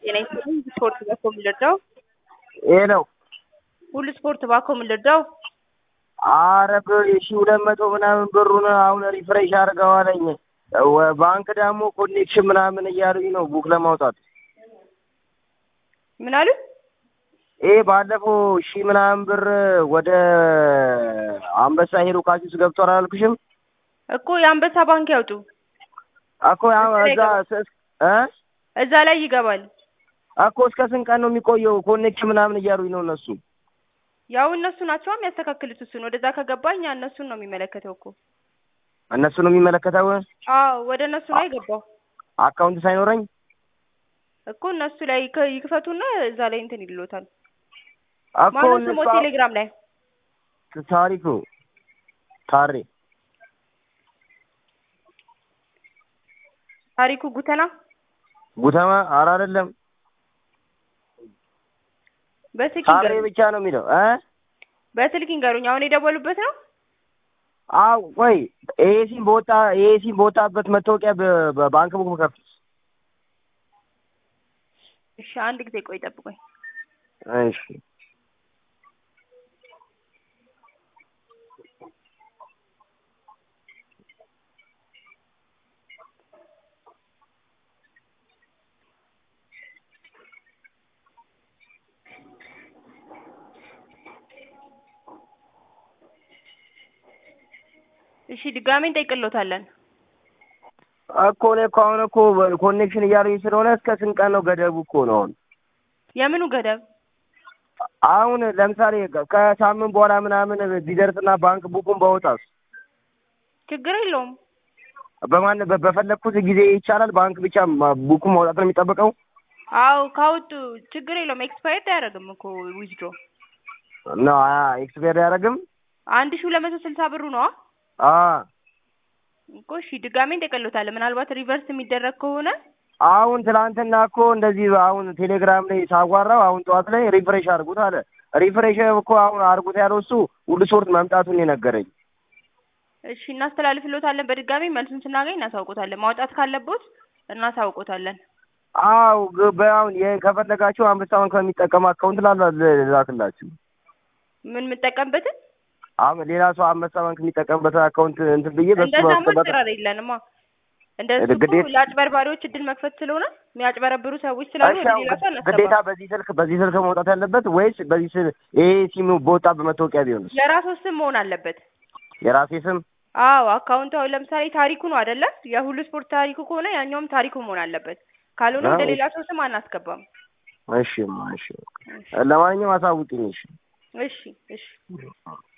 ጤና ይስጥልኝ ስፖርት ባኮ የምንረዳው ይሄ ነው። ሁሉ ስፖርት ባኮ የምንረዳው አረ ሺ ሁለት መቶ ምናምን ብሩን አሁን ሪፍሬሽ አድርገዋለኝ። ወ- ባንክ ደግሞ ኮኔክሽን ምናምን እያሉኝ ነው ቡክ ለማውጣት። ምን አሉ? ይሄ ባለፈው ሺ ምናምን ብር ወደ አንበሳ ሄዶ ካሲስ ገብቷል አላልኩሽም? እኮ የአንበሳ ባንክ ያውጡ እኮ ያው እዛ ስ- እ እዛ ላይ ይገባል። እኮ እስከ ስንት ቀን ነው የሚቆየው? ኮኔክሽን ምናምን እያሉኝ ነው እነሱ። ያው እነሱ ናቸው የሚያስተካክሉት። እሱን ወደዛ ከገባ እኛ እነሱን ነው የሚመለከተው እኮ። እነሱ ነው የሚመለከተው። አዎ ወደ እነሱ ነው የገባው አካውንት ሳይኖረኝ እኮ እነሱ ላይ ይክ- ይክፈቱና እዛ ላይ እንትን ይልሎታል። እኮ ማነው እነሱ ስሞ ቴሌግራም ላይ ታሪኩ ታሬ ታሪኩ ጉተና ጉተማ ኧረ አይደለም በስልክ ታሬ ይንገሩኝ። ብቻ ነው የሚለው እ በስልክ ይንገሩኝ። አሁን የደወሉበት ነው። አዎ ቆይ ይሄ ሲም በወጣ ይሄ ሲም በወጣበት መታወቂያ በ- በባንክ ቡክ ከፍት እሺ አንድ ጊዜ ቆይ ጠብቆኝ። እሺ እሺ ድጋሜ እንጠይቅሎታለን። እኮ እኔ እኮ አሁን እኮ ኮኔክሽን እያሉኝ ስለሆነ እስከ ስንት ቀን ነው ገደቡ እኮ ነው አሁን የምኑ ገደብ? አሁን ለምሳሌ ከሳምንት በኋላ ምናምን ቢደርስና ባንክ ቡኩን ባወጣስ ችግር የለውም። በማን በ- በፈለግኩት ጊዜ ይቻላል። ባንክ ብቻ ማ- ቡኩን ማውጣት ነው የሚጠበቀው። አዎ ካወጡ ችግር የለውም። ኤክስፓየርድ አያደርግም እኮ ዊዝድሮ ነው ኤክስፔር አያደርግም። አንድ ሺህ ሁለት መቶ ስልሳ ብሩ ነው አ እኮ። እሺ ድጋሜ እንጠይቅሎታለን። ምናልባት ሪቨርስ የሚደረግ ከሆነ አሁን ትናንትና እኮ እንደዚህ አሁን ቴሌግራም ላይ ሳዋራው አሁን ጠዋት ላይ ሪፍሬሽ አድርጉት አለ። ሪፍሬሽ እኮ አሁን አድርጉት ያለው እሱ ሁሉ ሶርት መምጣቱን የነገረኝ። እሺ እናስተላልፍሎታለን። በድጋሚ መልሱን ስናገኝ እናሳውቆታለን። ማውጣት ካለቦት እናሳውቆታለን። አው በአሁን ከፈለጋችሁ አንበሳ ባንክ ከሚጠቀም አካውንት ላላ ላክላችሁ። ምን የምጠቀምበትን አሁን ሌላ ሰው አንበሳ ባንክ የሚጠቀምበት አካውንት እንትን ብዬ በሱ እንደዛማ ማስገባት አሰራር የለንማ። እንደሱ እኮ ግዴታ- ለአጭበርባሪዎች እድል መክፈት ስለሆነ የሚያጭበረብሩ ሰዎች ስላሉ እሺ፣ ወደ አሁን ሌላ ሰው ግዴታ አናስገባም። በዚህ ስልክ በዚህ ስልክ መውጣት ያለበት ወይስ በዚህ ስል ይሄ ሲሙ በወጣ በመታወቂያ ቢሆንስ? የራሱ ስም መሆን አለበት። የራሴ ስም አዎ አካውንቱ አሁን ለምሳሌ ታሪኩ ነው አይደለ? የሁሉ ስፖርት ታሪኩ ከሆነ ያኛውም ታሪኩ መሆን አለበት። ካልሆነ ወደ አዎ። ሌላ ሰው ስም አናስገባም። እሺ፣ እሺ። ለማንኛውም አሳውቂኝ። እሺ። እሺ እሺ